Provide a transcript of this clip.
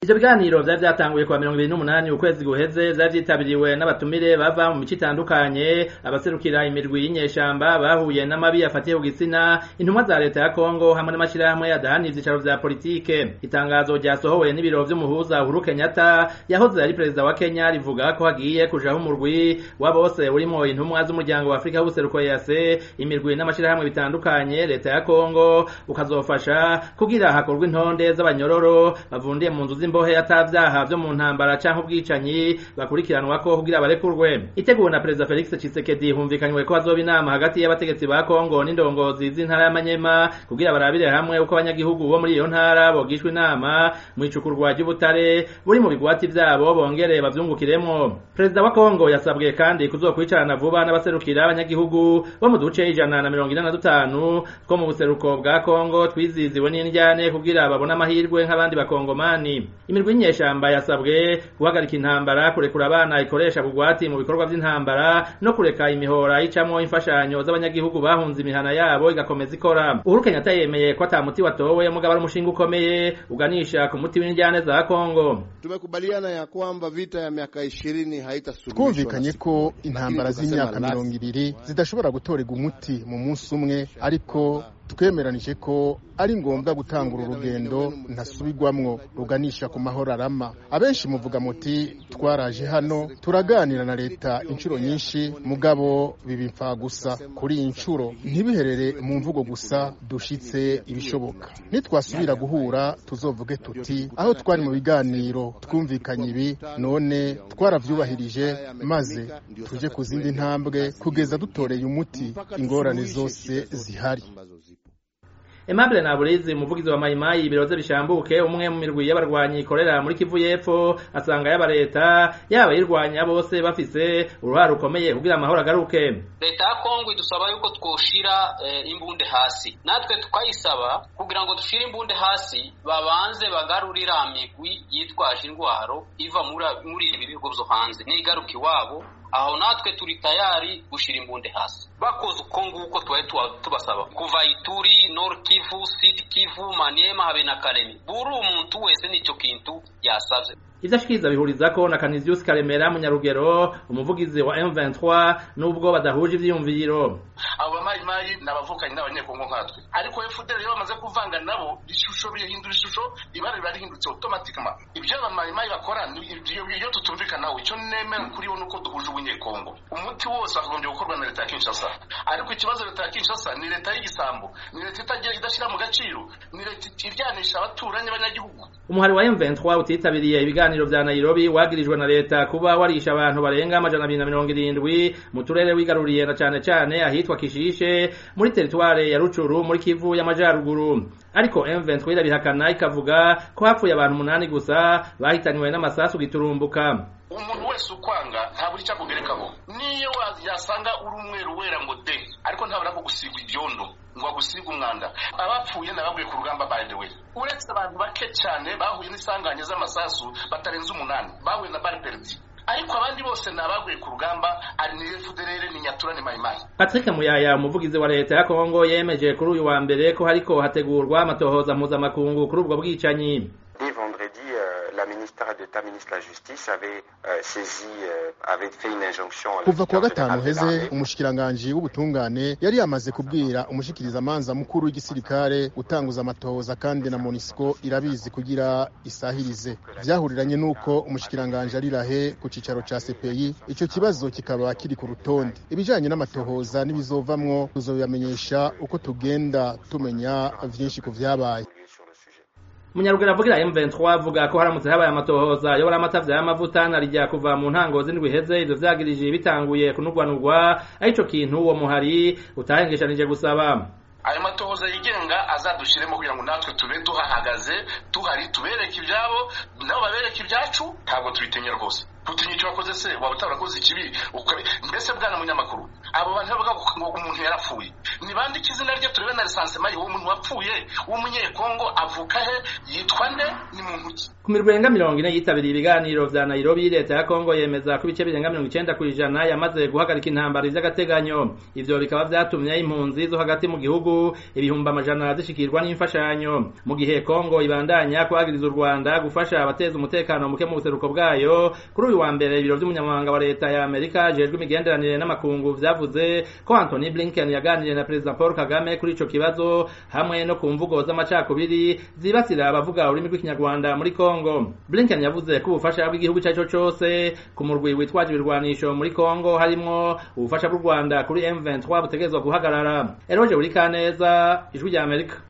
ivyo biganiro vyari vyatanguye kuwa mirongo ibiri n'umunani ukwezi guheze vyari vyitabiriwe n'abatumire bava mu mico itandukanye abaserukira imirwi y'inyeshamba bahuye n'amabi afatiye ku gitsina intumwa za leta ya kongo hamwe n'amashirahamwe adahana ivyicaro vya politike itangazo ryasohowe n'ibiro vy'umuhuza uhuru kenyatta yahoze ari perezida wa kenya rivuga ko hagiye kujaho umurwi wa bose urimwo intumwa z'umuryango wa afurika w'ubuseruko yase imirwi n'amashirahamwe bitandukanye leta ya kongo ukazofasha kugira hakorwe intonde z'abanyororo bavundiye mu nzu z'imbohe atavyaha vyo mu ntambara canke ubwicanyi bakurikiranwako kugira barekurwe iteguwe na perezida felix tshisekedi humvikanywe ko hazoba inama hagati y'abategetsi ba kongo n'indongozi z'intara y'amanyema kugira barabire hamwe uko abanyagihugu bo muri iyo ntara bogishwa inama mu icukurwa ry'ubutare buri mu bigwati vyabo bongere bavyungukiremwo perezida wa kongo yasabwe kandi kuzokwicarana vuba n'abaserukira abanyagihugu bo mu duce ijana na mirongo ine na dutanu two mu buseruko bwa kongo twiziziwe n'indyane kugira babone amahirwe nk'abandi bakongomani imirwi y'inyeshamba yasabwe guhagarika intambara kurekura abana ikoresha bugwati mu bikorwa vy'intambara no kureka imihora icamwo imfashanyo z'abanyagihugu bahunze imihana yabo igakomeza ikora uhuru kenyatta yemeye ko ata muti watowe mugabo ari umushinga ukomeye uganisha ku muti w'indyane za kongo tumekubaliana ya kwamba vita ya miaka ishirini haitasuluhishwa twumvikanye ko intambara z'imyaka mirongo ibiri zidashobora gutorerwa umuti mu munsi umwe ariko twemeranije ko ari ngombwa gutangura urugendo ntasubirwamwo ruganisha ku mahoro arama abenshi muvuga muti twaraje hano turaganira na leta inshuro nyinshi mugabo biba gusa kuri iyi nshuro ntibiherere mu mvugo gusa dushitse ibishoboka nitwasubira guhura tuzovuge tuti aho twari mu biganiro twumvikanye ibi none twaravyubahirije maze tuje ku zindi ntambwe kugeza dutoreye umuti ingorane zose zihari Aimable Naburizi umuvugizi wa Mayimayi ibiroze bishambuke umwe mu mirwi y'abarwanyi ikorera muri Kivu y'Epfo asanga yaba leta yaba yirwanya bose bafise uruhare rukomeye kugira amahoro agaruke leta ya Kongo idusaba yuko twoshira eh, imbunde hasi natwe tukayisaba kugira ngo dushire imbunde hasi babanze bagarurira migwi yitwaje indwaro iva muri ibi bihugu vyo hanze nigaruka iwabo aho natwe turi tayari gushira imbunde hasi bakoze uko nguko twari tubasaba kuva ituri nord kivu sud kivu maniema habe na karemi buri umuntu wese nicyo kintu yasavye ivyo ashikiriza bihurizako na Canisius Karemera munyarugero umuvugizi wa M23 nubwo badahuje ivyiyumviro abo bamayimayi n'abavukanyi n'abanyekongo nkatwe ariko FDL iyo bamaze kuvanga nabo ishusho bihindura ishusho ibara riba rihindutse automatically ibyo abamayimayi bakora iyo tutumvikanaho icyo nemera kuri bo nuko duhuje ubunyekongo umuti wose wakagombye gukorwa na leta ya Kinshasa ariko ikibazo leta ya Kinshasa ni leta y'igisambo ni leta itagira idashyira mu gaciro ni leta iryanisha abaturanyi b'abanyagihugu umuhari wa M23 utitabiriye ibiganiro vya Nairobi wagirijwe na leta kuba warisha abantu barenga amajana abiri na mirongo irindwi mu turere wigaruriye na cane cane ahitwa Kishishe muri teritware ya Rucuru muri Kivu y'amajaruguru ariko M23 irabihakana ikavuga ko hapfuye abantu umunani gusa bahitanywe n'amasasu giturumbuka umuntu wese ukwanga nta buri cyakugerekaho niyo yasanga uri umweru wera ngo de ariko ntabura ko gusigwa ibyondo ngo agusiga umwanda abapfuye nabaguye ku rugamba by the way uretse abantu bake cyane bahuye n'isanganya z'amasasu batarenze umunani bahuye na barperdi ariko abandi bose ni abaguye ku rugamba ari ni FDLR ni Nyatura ni Mayimayi Patrick Muyaya umuvugizi wa leta ya Kongo yemeje kuri uyu wa mbere ko hariko hategurwa amatohoza mpuzamakungu kuri ubwo bwicanyi la ministre d'État, ministre de la Justice, avait euh, saisi, euh, avait fait une injonction. kuva kuwa gatanu heze umushikiranganji w'ubutungane yari yamaze kubwira umushikirizamanza mukuru w'igisirikare gutanguza amatohoza kandi na monisco irabizi kugira isahirize vyahuriranye n'uko umushikiranganji ari rahe ku cicaro ca cpi ico kibazo kikaba kiri ku rutonde ibijanye n'amatohoza n'ibizovamwo tuzobibamenyesha uko tugenda tumenya vyinshi ku vyabaye Munyaruguru avugira M23 avuga ko haramutse habaye amatohoza yobora amatavya y'amavuta narijya kuva mu ntango z'indwi heze ivyo vyagirije bitanguye kunugwanugwa arico kintu uwo muhari utahengeshanije gusaba ayo matohoza yigenga azadushiremo kugira ngo natwe tube duhahagaze tuhari tubereke ibyabo nabo babereke ibyacu ntabwo tubitinya rwose utinya icyo wakoze se waba utarakoze ikibi mbese bwana munyamakuru abo bantu bavuga ngo umuntu yarapfuye nibandike izina rye turebe na lisansema ye uwo muntu wapfuye w'umunyekongo avuka he yitwa nde ni muntu ki ku mirwi irenga mirongo ine yitabiriye ibiganiro vya nairobi leta ya kongo yemeza ko ibice birenga mirongo icenda kw'ijana yamaze guhagarika intambara vy'agateganyo ivyo bikaba vyatumye impunzi zo hagati mu gihugu ibihumbi amajana zishikirwa n'imfashanyo mu gihe kongo ibandanya kuhagiriza u rwanda gufasha abateza umutekano muke mu buseruko bwayo kuri uyu wa mbere ibiro vy'umunyamabanga wa leta ya amerika ajejwe imigenderanire n'amakungu vyavuze ko anthony blinken yaganiriye na perezida paul kagame kuri ico kibazo hamwe no ku mvugo z'amacakubiri zibasira abavuga ururimi rw'ikinyarwanda muri kongo blinken yavuze ko ubufasha bw'igihugu ico arico cose ku murwi witwaje ibirwanisho muri kongo harimwo ubufasha bw'u rwanda kuri m23 butegerezwa guhagarara eroje buri kaneza ijwi rya amerika